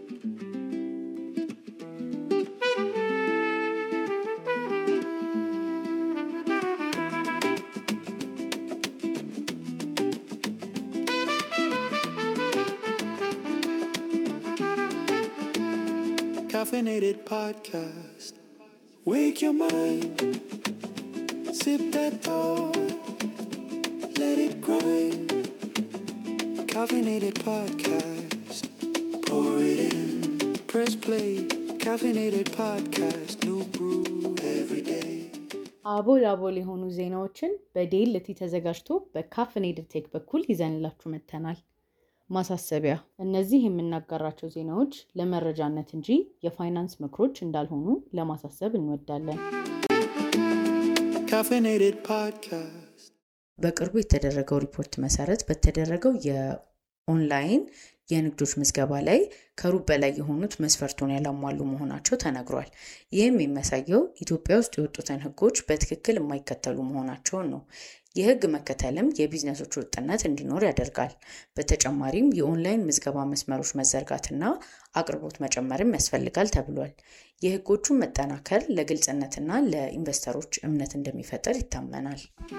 Caffeinated podcast. Wake your mind. Sip that thought. Let it grind. Caffeinated podcast. Pour it in. Press play. Caffeinated podcast. New brew every day. አቦል አቦል የሆኑ ዜናዎችን በዴልቲ ተዘጋጅቶ በካፍኔድድ ቴክ በኩል ይዘንላችሁ መጥተናል። ማሳሰቢያ፣ እነዚህ የምናጋራቸው ዜናዎች ለመረጃነት እንጂ የፋይናንስ ምክሮች እንዳልሆኑ ለማሳሰብ እንወዳለን። Caffeinated podcast. በቅርቡ የተደረገው ሪፖርት መሰረት በተደረገው የኦንላይን የንግዶች ምዝገባ ላይ ከሩብ በላይ የሆኑት መስፈርቱን ያላሟሉ መሆናቸው ተነግሯል። ይህም የሚያሳየው ኢትዮጵያ ውስጥ የወጡትን ሕጎች በትክክል የማይከተሉ መሆናቸውን ነው። የሕግ መከተልም የቢዝነሶች ወጥነት እንዲኖር ያደርጋል። በተጨማሪም የኦንላይን ምዝገባ መስመሮች መዘርጋትና አቅርቦት መጨመርም ያስፈልጋል ተብሏል። የሕጎቹን መጠናከር ለግልጽነትና ለኢንቨስተሮች እምነት እንደሚፈጠር ይታመናል።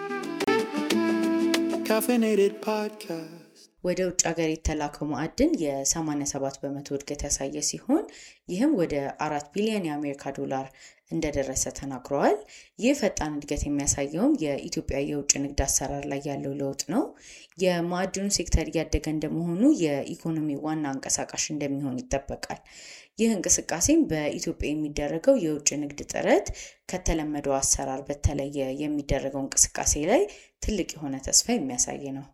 Caffeinated podcast. ወደ ውጭ ሀገር የተላከው ማዕድን የ87 በመቶ እድገት ያሳየ ሲሆን ይህም ወደ አራት ቢሊዮን የአሜሪካ ዶላር እንደደረሰ ተናግረዋል። ይህ ፈጣን እድገት የሚያሳየውም የኢትዮጵያ የውጭ ንግድ አሰራር ላይ ያለው ለውጥ ነው። የማዕድኑ ሴክተር እያደገ እንደመሆኑ የኢኮኖሚ ዋና አንቀሳቃሽ እንደሚሆን ይጠበቃል። ይህ እንቅስቃሴም በኢትዮጵያ የሚደረገው የውጭ ንግድ ጥረት ከተለመደው አሰራር በተለየ የሚደረገው እንቅስቃሴ ላይ ትልቅ የሆነ ተስፋ የሚያሳይ ነው።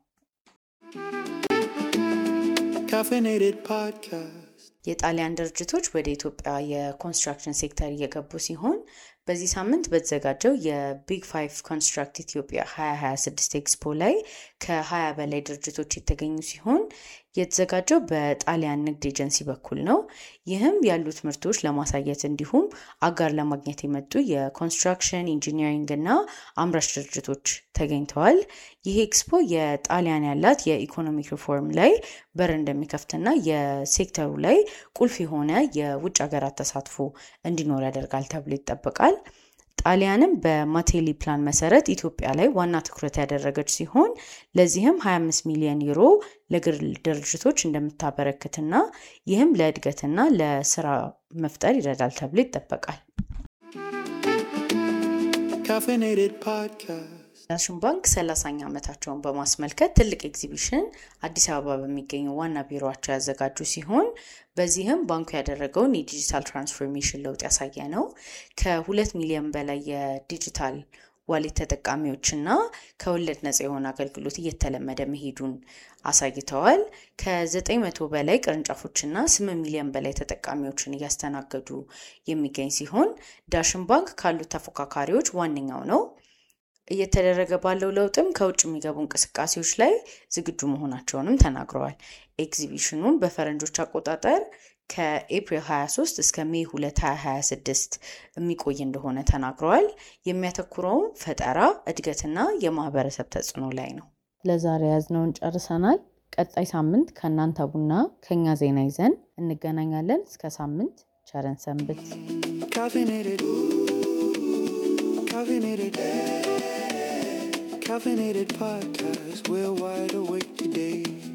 Caffeinated podcast. የጣሊያን ድርጅቶች ወደ ኢትዮጵያ የኮንስትራክሽን ሴክተር እየገቡ ሲሆን በዚህ ሳምንት በተዘጋጀው የቢግ ፋይቭ ኮንስትራክት ኢትዮጵያ 2026 ኤክስፖ ላይ ከ20 በላይ ድርጅቶች የተገኙ ሲሆን የተዘጋጀው በጣሊያን ንግድ ኤጀንሲ በኩል ነው። ይህም ያሉት ምርቶች ለማሳየት እንዲሁም አጋር ለማግኘት የመጡ የኮንስትራክሽን ኢንጂኒሪንግ እና አምራች ድርጅቶች ተገኝተዋል። ይህ ኤክስፖ የጣሊያን ያላት የኢኮኖሚክ ሪፎርም ላይ በር እንደሚከፍትና የሴክተሩ ላይ ቁልፍ የሆነ የውጭ ሀገራት ተሳትፎ እንዲኖር ያደርጋል ተብሎ ይጠበቃል። ጣሊያንም በማቴሊ ፕላን መሰረት ኢትዮጵያ ላይ ዋና ትኩረት ያደረገች ሲሆን ለዚህም 25 ሚሊዮን ዩሮ ለግል ድርጅቶች እንደምታበረክትና ይህም ለእድገትና ለስራ መፍጠር ይረዳል ተብሎ ይጠበቃል። Caffeinated podcast. ዳሽን ባንክ 30ኛ ዓመታቸውን በማስመልከት ትልቅ ኤግዚቢሽን አዲስ አበባ በሚገኘው ዋና ቢሮቸው ያዘጋጁ ሲሆን በዚህም ባንኩ ያደረገውን የዲጂታል ትራንስፎርሜሽን ለውጥ ያሳየ ነው። ከሁለት ሚሊዮን በላይ የዲጂታል ዋሌት ተጠቃሚዎችና ከወለድ ነጻ የሆነ አገልግሎት እየተለመደ መሄዱን አሳይተዋል። ከ900 በላይ ቅርንጫፎችና 8 ሚሊዮን በላይ ተጠቃሚዎችን እያስተናገዱ የሚገኝ ሲሆን ዳሽን ባንክ ካሉት ተፎካካሪዎች ዋነኛው ነው። እየተደረገ ባለው ለውጥም ከውጭ የሚገቡ እንቅስቃሴዎች ላይ ዝግጁ መሆናቸውንም ተናግረዋል። ኤግዚቢሽኑን በፈረንጆች አቆጣጠር ከኤፕሪል 23 እስከ ሜይ 2 2026 የሚቆይ እንደሆነ ተናግረዋል። የሚያተኩረውም ፈጠራ፣ እድገትና የማህበረሰብ ተጽዕኖ ላይ ነው። ለዛሬ ያዝነውን ጨርሰናል። ቀጣይ ሳምንት ከእናንተ ቡና ከኛ ዜና ይዘን እንገናኛለን። እስከ ሳምንት ቸረን ሰንብት። Caffeinated. Caffeinated. Caffeinated podcast. We're wide awake today.